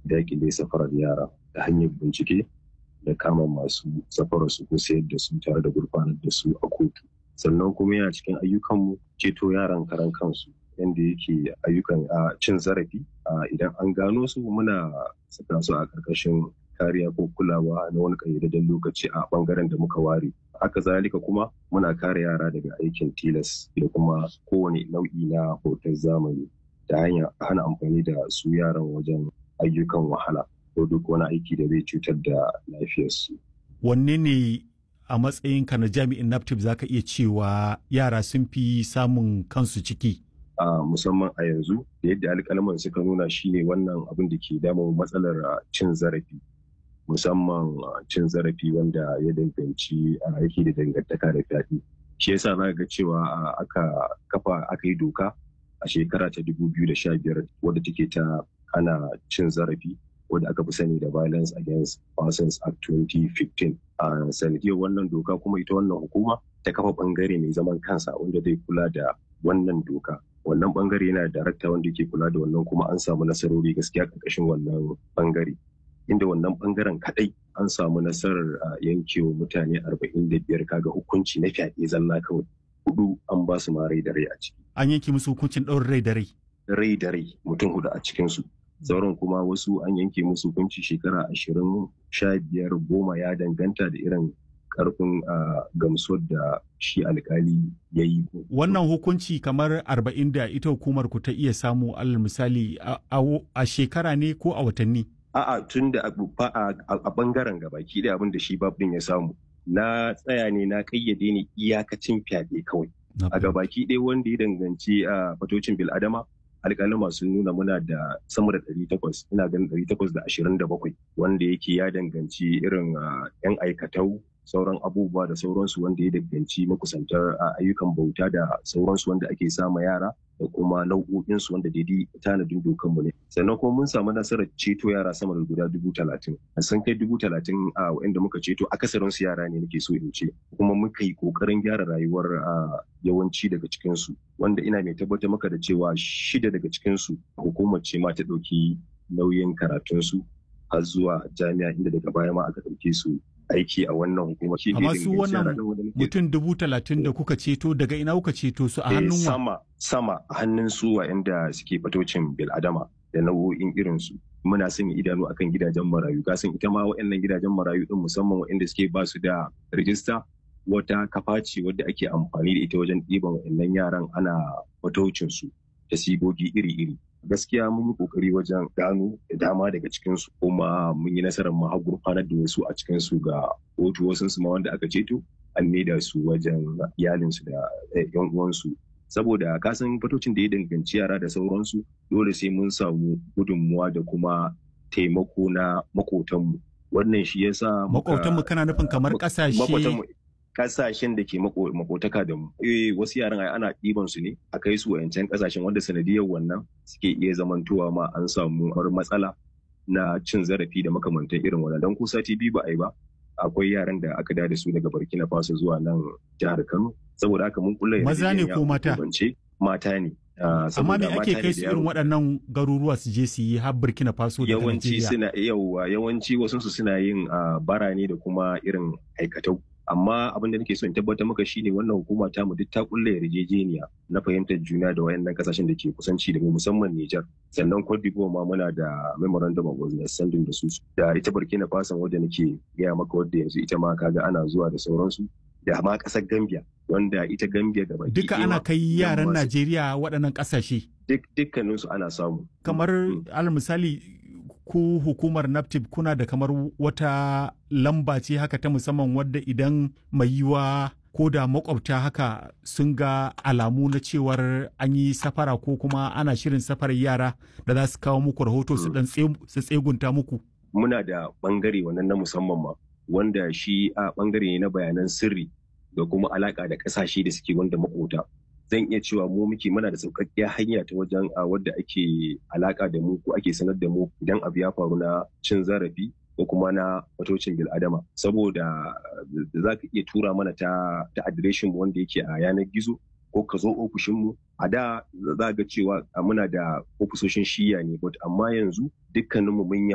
daƙile safarar yara ta hanyar bincike da kama masu safarar su ko sayar da su tare da gurfanar da su a kotu sannan kuma yana cikin ayyukanmu ceto yaran karan kansu yadda yake ayyukan a cin zarafi idan an gano su muna saka su a ƙarƙashin kariya ko kulawa na wani ƙayyadadden lokaci a ɓangaren da muka ware haka zalika kuma muna kare yara daga aikin tilas da kuma kowane nau'i na hoton zamani ta hanyar hana amfani da su yaran wajen ayyukan wahala ko duk wani aiki da zai cutar da lafiyarsu. Wanne ne a matsayinka na jami'in naptip za ka iya cewa yara sun fi samun kansu ciki? a musamman a yanzu da yadda alƙalman suka nuna shine wannan abin da ke damun matsalar cin zarafi musamman cin zarafi wanda ya danganci a aiki da dangantaka da fyaɗe shi yasa za ga cewa aka kafa aka yi doka a shekara ta 2015 wadda take ta ana cin zarafi wadda aka fi sani da violence against persons act 2015 a sanadiyar wannan doka kuma ita wannan hukuma ta kafa bangare mai zaman kansa wanda zai kula da wannan doka wannan bangare yana da darakta wanda ke kula da wannan kuma an samu nasarori gaskiya karkashin wannan bangare inda wannan bangaren kadai an samu nasarar yankewa mutane 45 kaga hukunci na fyaɗe zalla kawai hudu an ba su ma rai da rai a ciki An yanke musu hukuncin ɗaurin rai da rai. rai da rai mutum hudu a cikinsu sauran kuma wasu an yanke musu hukunci shekara ashirin sha biyar goma ya danganta da irin karfin gamsuwar da shi alkali ya yi. Wannan hukunci kamar arba'in da ita hukumar ku ta iya samu alal misali a shekara ne ko a watanni? A'a tun da a bangaren gabaki da abin da shi babin ya samu. Na tsaya ne na kayyade ne iyakacin fyaɗe kawai. A gabaki ɗaya wanda ya danganci a fatocin bil'adama alƙalima sun nuna muna da sama da ɗari takwas ina ganin ɗari takwas da ashirin da bakwai wanda yake ya danganci irin yan aikatau sauran abubuwa da sauransu wanda ya danganci makusantar ayyukan bauta da sauransu wanda ake sama yara da kuma nau'o'insu wanda daidai tanadin dokanmu ne sannan kuma mun samu nasarar ceto yara sama da guda dubu talatin sun kai dubu talatin a wa'inda muka ceto akasarin su yara ne nake so in ce kuma muka yi kokarin gyara rayuwar yawanci daga cikinsu wanda ina mai tabbatar maka da cewa shida daga cikinsu hukumar ce ma ta ɗauki nauyin karatunsu har zuwa jami'a inda daga baya ma aka ɗauke su aiki a wannan hukumar. Amma su wannan mutum dubu talatin da kuka ceto daga ina kuka ceto su a hannun wa? Sama, sama a hannun su inda suke fatocin bil'adama da nau'o'in irin su. Muna sanya idanu akan gidajen marayu. Kasan ita ma waɗannan gidajen marayu din musamman waɗanda suke ba su da rijista wata kafa ce wadda ake amfani da ita wajen ɗiban waɗannan yaran ana fatocin su da sigogi iri-iri. gaskiya mun yi kokari wajen gano da dama daga cikinsu kuma mun yi nasarar mu har gurfanar da wasu a cikinsu ga kotu wasu su ma wanda aka ceto an maida su wajen iyalinsu da yan uwansu saboda kasan fatocin da ya danganci yara da sauransu dole sai mun samu gudunmuwa da kuma taimako na makotanmu wannan shi yasa makotanmu kana nufin kamar kasashe kasashen da ke makotaka da mu. Eh wasu yaran ai ana ɗiban su ne a kai su wayancan kasashen wanda sanadiyar wannan suke iya zamantowa ma an samu har matsala na cin zarafi da makamantan irin wannan dan ko sati biyu ba a yi ba akwai yaran da aka da su daga Burkina Faso zuwa nan jihar Kano saboda haka mun kulla maza ne ko mata mata ne amma me ake kai su irin waɗannan garuruwa su je su yi har Burkina Faso da yawanci suna yawa yawanci wasu su suna yin bara ne da kuma irin aikatau amma abin da nake so in tabbatar maka shine wannan hukuma ta mu duk ta kulle yarjejeniya na fahimtar juna da wayannan kasashen da ke kusanci da mu musamman Niger sannan Cote d'Ivoire ma muna da memorandum of understanding da su da ita Burkina Faso wadda nake gaya maka wadda yanzu ita ma kaga ana zuwa da sauransu da ma kasar Gambia wanda ita Gambia da baki duka ana kai yaran Najeriya waɗannan kasashe duk dukkaninsu ana samu kamar alal misali ku hukumar naptip kuna da kamar wata lamba ce haka ta musamman wadda idan mai yiwa ko da makwabta haka sun ga alamu na cewar an yi safara ko kuma ana shirin safarar yara da za su kawo muku rahoto su dan su tsegunta muku muna da bangare wannan na musamman ma wanda shi a bangare ne na bayanan sirri da kuma alaka da kasashe da suke wanda makota zan iya cewa mu muke muna da sauƙaƙƙiyar hanya ta wajen a wadda ake alaƙa da mu ko ake sanar da mu idan abu ya faru na cin zarafi ko kuma na fatocin bil'adama saboda za ka iya tura mana ta ta adireshin mu wanda yake a yanar gizo ko ka zo ofishin mu a da za ga cewa muna da ofisoshin shiya ne amma yanzu dukkaninmu mun